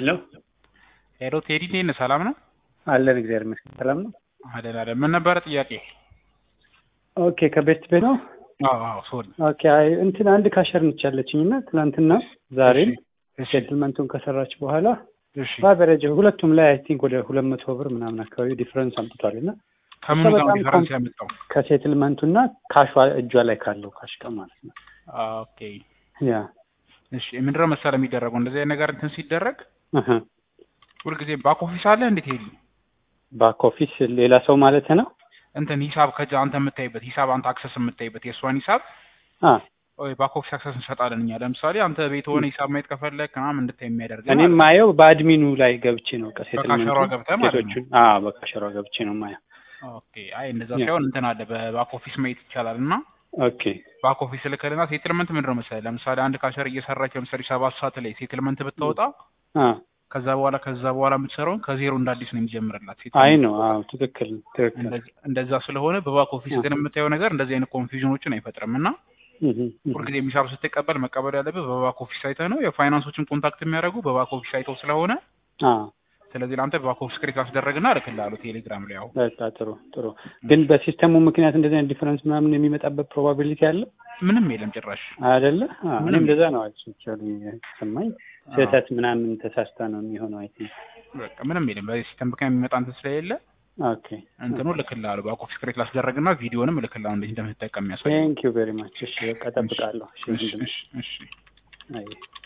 ሄሎ ሄሎ ቴዲ እንዴት ነህ? ሰላም ነው? አለን እግዚአብሔር ይመስገን ሰላም ነው። አለን አለን። ምን ነበረ ጥያቄ? ኦኬ ከቤት ቤት ነው። አዎ አዎ ሶሪ። ኦኬ አይ እንትን አንድ ካሸር ነች ያለችኝ እና ትናንትና ዛሬም እሺ ሴትልመንቱን ከሰራች በኋላ እሺ። በአቨሬጅ ሁለቱም ላይ አይ ቲንክ ወደ ሁለት መቶ ብር ምናምን አካባቢ ዲፍረንስ አምጥቷል እና ከምኑ ጋር በጣም ዲፈረንስ ኮም- ያመጣው? ከሴትልመንቱና ካሿ እጇ ላይ ካለው ካሽ ጋር ማለት ነው። ኦኬ ያ እሺ። ምንድነው መሰለህ የሚደረገው እንደዚህ አይነት ነገር እንትን ሲደረግ እህ ሁልጊዜ ባክ ኦፊስ አለ እንዴት ሄዱ ባክ ኦፊስ ሌላ ሰው ማለት ነው። እንትን ሂሳብ ከዛ አንተ የምታይበት ሂሳብ አንተ አክሰስ የምታይበት የእሷን ሂሳብ አ ወይ ባክ ኦፊስ አክሰስ እንሰጣለን እኛ። ለምሳሌ አንተ ቤት ሆነ ሂሳብ ማየት ከፈለግ ምናምን እንድታይ የሚያደርግ እኔም ማየው በአድሚኑ ላይ ገብቼ ነው ከሴትልመንቱ በካሸሯ ገብተህ ማለት ነው። ኬቶቹን አዎ በካሸሯ ገብቼ ነው ማየው። ኦኬ አይ እንደዛ ያ። ሳይሆን እንትን አለ በባክ ኦፊስ ማየት ይቻላል እና ኦኬ ባክ ኦፊስ ልክልና ሴትልመንት ምንድን ነው መሰለህ ለምሳሌ አንድ ካሸር እየሰራች ለምሳሌ ሰባት ሰዓት ላይ ሴትልመንት ብታወጣ አ ከዛ በኋላ ከዛ በኋላ የምትሰራውን ከዜሮ እንደ አዲስ ነው የሚጀምርላት አይ ሴትልመንት። ነው አዎ ትክክል ትክክል እንደዚ- እንደዛ ስለሆነ በባክ ኦፊስ አ። ግን የምታየው ነገር እንደዚህ አይነት ኮንፊውዥኖችን አይፈጥርም እና እህ እህ ሁልጊዜ ሂሳብ ስትቀበል መቀበል ያለብህ በባክ ኦፊስ ሳይተህ ነው። የፋይናንሶችን ኮንታክት የሚያደርጉ በባክ ኦፊስ ሳይተው ስለሆነ አ ስለዚህ ለአንተ በባክ ኦፊስ ክሬት አስደረግና እልክልሃለሁ ቴሌግራም ላይ ያው በቃ ጥሩ ጥሩ። ግን በሲስተሙ ምክንያት እንደዚህ አይነት ዲፈረንስ ምናምን የሚመጣበት ፕሮባቢሊቲ አለ ምንም የለም ጭራሽ። አይደለ? አዎ፣ ምንም እኔም እንደዛ ነው አክቹዋሊ ሰማኝ። ስህተት ምናምን ተሳስታ ነው የሚሆነው አይ ቲንክ። በቃ ምንም የለም በሲስተም ምክንያት የሚመጣ እንትን ስለሌለ ኦኬ እንትኑ እልክልሃለሁ ባክ ኦፊስ ክሬት ላስደረግና ቪዲዮንም እልክልሃለሁ እንዴት እንደምትጠቀም የሚያሳይ ቴንክ ዩ ቬሪ ማች። እሺ በቃ እጠብቃለሁ። እሺ እሺ ወንድሜ። እሺ እሺ አይ